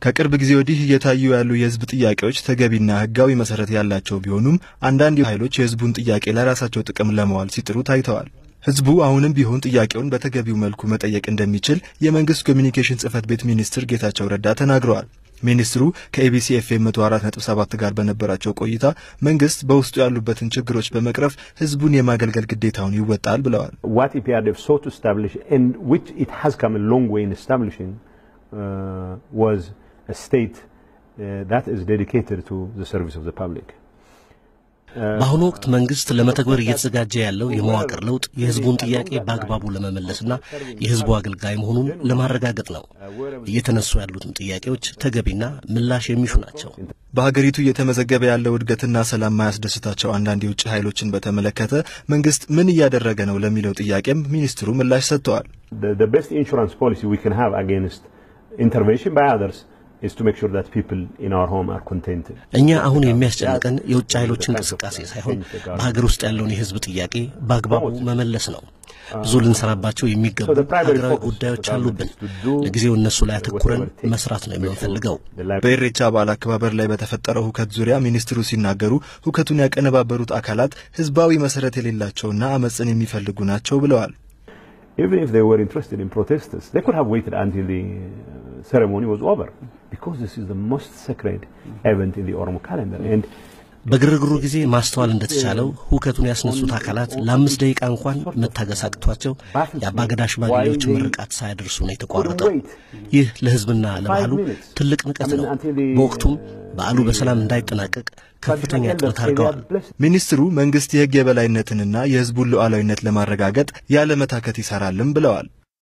ከቅርብ ጊዜ ወዲህ እየታዩ ያሉ የህዝብ ጥያቄዎች ተገቢና ህጋዊ መሰረት ያላቸው ቢሆኑም አንዳንድ ኃይሎች የህዝቡን ጥያቄ ለራሳቸው ጥቅም ለመዋል ሲጥሩ ታይተዋል። ህዝቡ አሁንም ቢሆን ጥያቄውን በተገቢው መልኩ መጠየቅ እንደሚችል የመንግስት ኮሚኒኬሽን ጽህፈት ቤት ሚኒስትር ጌታቸው ረዳ ተናግረዋል። ሚኒስትሩ ከኤቢሲ ኤፍኤም 104.7 ጋር በነበራቸው ቆይታ መንግስት በውስጡ ያሉበትን ችግሮች በመቅረፍ ህዝቡን የማገልገል ግዴታውን ይወጣል ብለዋል። what EPRDF sought to establish and which it has come a long way in establishing uh, was a state uh, that is dedicated to the service of the public. በአሁኑ ወቅት መንግስት ለመተግበር እየተዘጋጀ ያለው የመዋቅር ለውጥ የህዝቡን ጥያቄ በአግባቡ ለመመለስና የህዝቡ አገልጋይ መሆኑን ለማረጋገጥ ነው። እየተነሱ ያሉትን ጥያቄዎች ተገቢና ምላሽ የሚሹ ናቸው። በሀገሪቱ እየተመዘገበ ያለው እድገትና ሰላም ማያስደስታቸው አንዳንድ የውጭ ኃይሎችን በተመለከተ መንግስት ምን እያደረገ ነው ለሚለው ጥያቄም ሚኒስትሩ ምላሽ ሰጥተዋል። The, the best insurance policy we can have against intervention by others is to make sure that people in our home are contented. እኛ አሁን የሚያስጨንቀን የውጭ ኃይሎች እንቅስቃሴ ሳይሆን በሀገር ውስጥ ያለውን የህዝብ ጥያቄ በአግባቡ መመለስ ነው። ብዙ ልንሰራባቸው የሚገቡ ሀገራዊ ጉዳዮች አሉብን። ለጊዜው እነሱ ላይ አተኩረን መስራት ነው የምንፈልገው። በኢሬቻ በዓል አከባበር ላይ በተፈጠረው ሁከት ዙሪያ ሚኒስትሩ ሲናገሩ ሁከቱን ያቀነባበሩት አካላት ህዝባዊ መሰረት የሌላቸውና አመፅን የሚፈልጉ ናቸው ብለዋል። Even if they were interested in protesters, they could have waited until the uh, ceremony was over because this is the most sacred event in the Oromo calendar. And በግርግሩ ጊዜ ማስተዋል እንደተቻለው ሁከቱን ያስነሱት አካላት ለአምስት ደቂቃ እንኳን መታገስ አቅቷቸው የአባገዳ ሽማግሌዎች ምርቃት ሳያደርሱ ነው የተቋረጠው። ይህ ለህዝብና ለባህሉ ትልቅ ንቀት ነው። በወቅቱም በዓሉ በሰላም እንዳይጠናቀቅ ከፍተኛ ጥረት አድርገዋል። ሚኒስትሩ መንግስት የህግ የበላይነትንና የህዝቡን ሉዓላዊነት ለማረጋገጥ ያለመታከት ይሰራልም ብለዋል።